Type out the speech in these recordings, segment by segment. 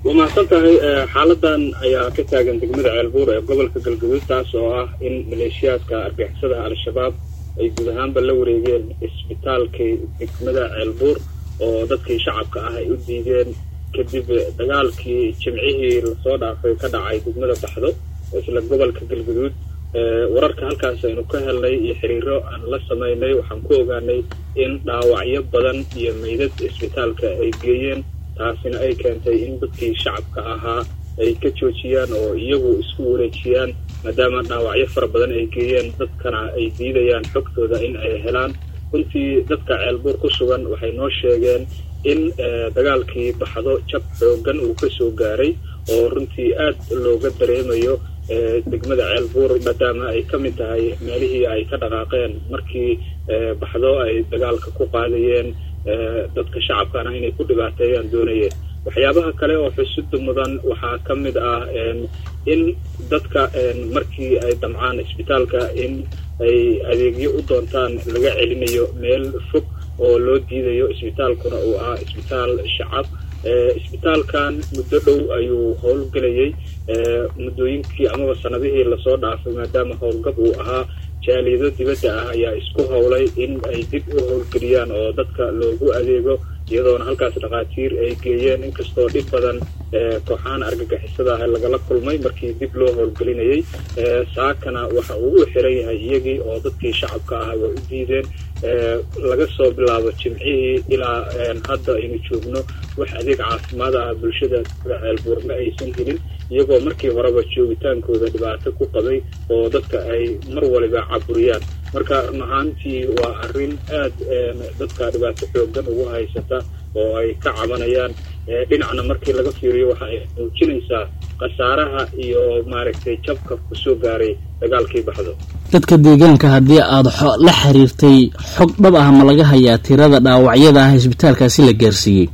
waa mahadsan tahay xaaladan ayaa ka taagan degmada ceelbuur ee gobolka galgaduud taas oo ah in maleeshiyaadka argixisada al-shabaab ay guud ahaanba la wareegeen isbitaalkii degmada ceelbuur oo dadkii shacabka ah ay u diideen kadib dagaalkii jimcihii lasoo dhaafay ka dhacay degmada baxdo isla gobolka galgaduud wararka halkaas aynu ka helnay iyo xiriiro aan la samaynay waxaan ku ogaanay in dhaawacyo badan iyo meydad isbitaalka ay geeyeen taasina ay keentay in dadkii shacabka ahaa ay ka joojiyaan oo iyagu isku wareejiyaan maadaama dhaawacyo fara badan ay geeyeen dadkana ay diidayaan xogtooda in ay helaan runtii dadka ceelbuur ku sugan waxay noo sheegeen in dagaalkii baxdo jab xoogan uu ka soo gaaray oo runtii aad looga dareemayo degmada ceelbuur maadaama ay ka mid tahay meelihii ay ka dhaqaaqeen markii baxdo ay dagaalka ku qaadayeen dadka shacabkana inay ku dhibaateeyaan doonayeen waxyaabaha kale oo xusida mudan waxaa ka mid ah in dadka markii ay damcaan isbitaalka in ay adeegyo u doontaan laga celinayo meel fog oo loo diidayo isbitaalkuna uu ahaa isbitaal shacab isbitaalkan muddo dhow ayuu howlgelayay muddooyinkii amaba sanadihii lasoo dhaafay maadaama howlgab uu ahaa jaaliyado dibadda ah ayaa isku howlay in ay dib u howlgeliyaan oo dadka loogu adeego iyadoona halkaas dhakhaatiir ay geeyeen inkastoo dhib badan kooxahan argagixisada ah lagala kulmay markii dib loo howlgelinayay saakana waxa uu u xiran yahay iyagii oo dadkii shacabka ah way u diideen laga soo bilaabo jimcihii ilaa hadda aynu joogno wax adeeg caafimaad ah bulshada ceelbuur ma aysan helin iyagoo markii horeba joogitaankooda dhibaato ku qabay oo dadka ay mar waliba caburiyaan marka run ahaantii waa arrin aad dadka dhibaato xoogan ugu haysata oo ay ka cabanayaan dhinacna markii laga fiiriyo waxa ay muujinaysaa khasaaraha iyo maaragtay jabka kusoo gaaray dagaalkii baxdo dadka deegaanka haddii aada la xiriirtay xog dhab ah ma laga hayaa tirada dhaawacyada ah isbitaalkaasi la gaarsiiyey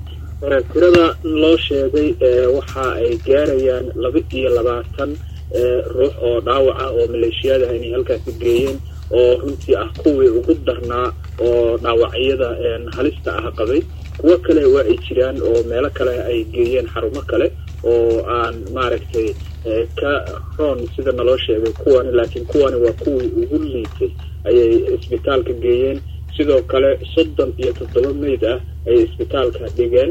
tirada loo sheegay waxa ay gaarayaan laba iyo labaatan ruux oo dhaawac ah oo maleeshiyadaha inay halkaasi geeyeen oo runtii ah kuwii ugu darnaa oo dhaawacyada halista ah qabay kuwo kale waa ay jiraan oo meelo kale ay geeyeen xarumo kale oo aan maaragtay ka roon sida naloo sheegay kuwani laakiin kuwani waa kuwii ugu liitay ayay isbitaalka geeyeen sidoo kale soddon iyo toddoba meyd ah ayay isbitaalka dhigeen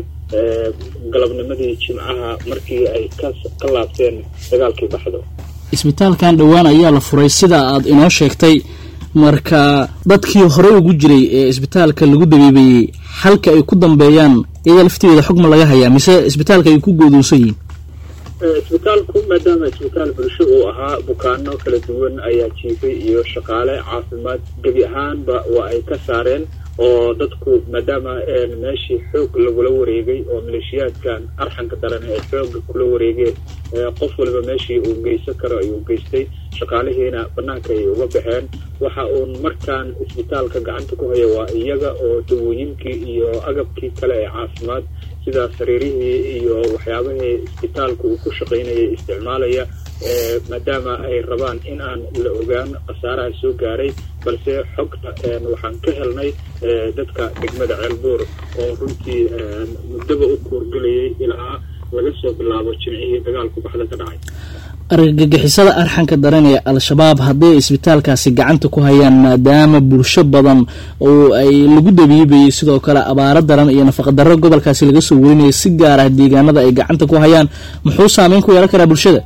galabnimadii jimcaha markii ay ka laabteen dagaalkii baxdo isbitaalkan dhowaan ayaa la furay sida aad inoo sheegtay marka dadkii hore ugu jiray ee isbitaalka lagu dabiibayey halka ay ku dambeeyaan iyada lafteeda xogma laga hayaa mise isbitaalka ay ku goodoosan yihiin isbitaalku maadaama isbitaal bulsho uu ahaa bukaano kala duwan ayaa jiifay iyo shaqaale caafimaad gebi ahaanba waa ay ka saareen oo dadku maadaama meeshii xoog lagula wareegay oo maleeshiyaadkan arxanka daran ay xooga kula wareegeen qof waliba meeshii uu geysan karo ayuu geystay shaqaalihiina banaanka ay uga baxeen waxa uun markaan isbitaalka gacanta ku haya waa iyaga oo dawooyinkii iyo agabkii kale ee caafimaad sida sariirihii iyo waxyaabahii isbitaalka uu ku shaqaynayay isticmaalaya maadaama ay rabaan in aan la ogaan khasaaraha soo gaaray balse xogta waxaan ka helnay dadka degmada ceelbuur oo runtii muddaba u kuurgelayay ilaa laga soo bilaabo jimcihii dagaalku baxda ka dhacay argagixisada arxanka daran ee al-shabaab hadday isbitaalkaasi gacanta ku hayaan maadaama bulsho badan oo ay lagu dabiibayay sidoo kale abaaro daran iyo nafaqadarro gobolkaasi laga soo werinaya si gaar ah deegaanada ay gacanta ku hayaan muxuu saameyn ku yeelan karaa bulshada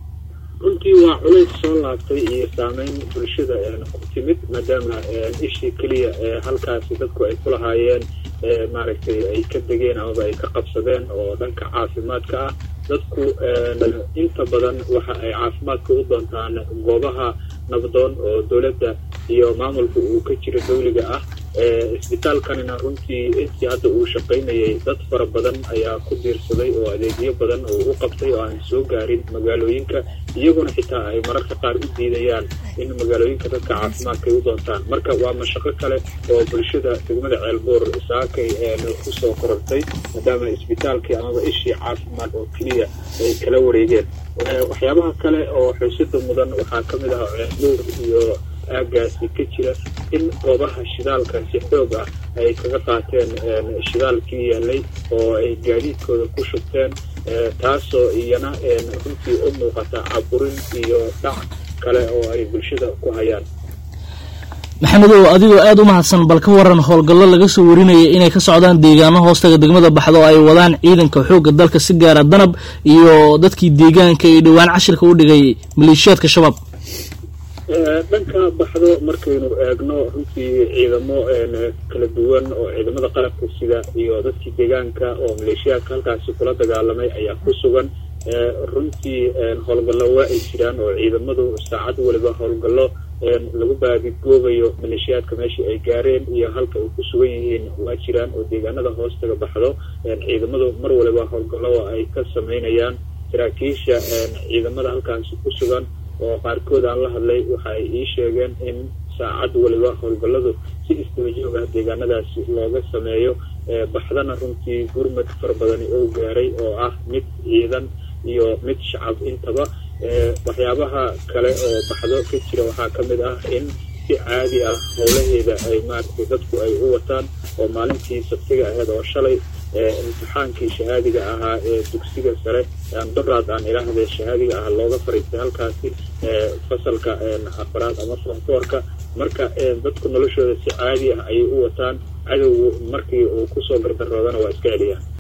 runtii waa culays soo laabtay iyo saameyn bulshada ku timid maadaama ishii keliya halkaasi dadku ay ku lahaayeen maaragtay ay ka degeen amaba ay ka qabsadeen oo dhanka caafimaadka ah dadku inta badan waxa ay caafimaadka u doontaan goobaha nabdoon oo dowladda iyo maamulka uu ka jiro dawliga ah isbitaalkanina runtii intii hadda uu shaqaynayay dad fara badan ayaa ku diirsaday oo adeegyo badan oo u qabtay oo aan soo gaarin magaalooyinka iyaguna xitaa ay mararka qaar u diidayaan in magaalooyinka dadka caafimaadka ay u doontaan marka waa mashaqo kale oo bulshada degmada ceelbuur saakay kusoo korortay maadaama isbitaalkii amaba ishii caafimaad oo keliya ay kala wareegeen waxyaabaha kale oo xuusida mudan waxaa ka mid ah ceelbuur iyo aagaasi ka jira in goobaha shidaalka si xoog ah ay kaga qaateen shidaalkii yaalay oo ay gaadiidkooda ku shubteen taasoo iyana runtii u muuqata caburin iyo dhac kale oo ay bulshada ku hayaan maxamedow adigoo aada u mahadsan bal ka waran howlgallo laga soo warinaya inay ka socdaan deegaano hoostaga degmada baxda oo ay wadaan ciidanka xoogga dalka si gaara danab iyo dadkii deegaanka ee dhowaan cashirka u dhigay maleeshiyaadka shabaab dhanka baxdo markaynu eegno runtii ciidamo kala duwan oo ciidamada qalabka sida iyo dadkii deegaanka oo maleeshiyaadka halkaasi kula dagaalamay ayaa ku sugan runtii howlgallo waa ay jiraan oo ciidamadu saacad waliba howlgallo lagu baadigoobayo maleeshiyaadka meeshii ay gaareen iyo halka ay ku sugan yihiin waa jiraan oo deegaanada hoostaga baxdo ciidamadu mar waliba howlgallo ay ka sameynayaan saraakiisha ciidamada halkaasi ku sugan oo qaarkood aan la hadlay waxa ay ii sheegeen in saacad waliba howlgalladu si isdabajoog ah deegaanadaasi looga sameeyo baxdana runtii gurmad fara badani oo gaaray oo ah mid ciidan iyo mid shacab intaba waxyaabaha kale oo baxdo ka jira waxaa ka mid ah in si caadi ah howlaheeda ay maaragtay dadku ay u wataan oo maalintii sabtiga aheyd oo shalay imtixaankii shahaadiga ahaa ee dugsiga sare doraad aan ilaahde shahaadiga ah looga fariistay halkaasi fasalka afaraad ama fonfoorka marka dadku noloshooda si caadi ah ayay u wataan cadowgu markii uu kusoo gardaroodana waa iska celiyaan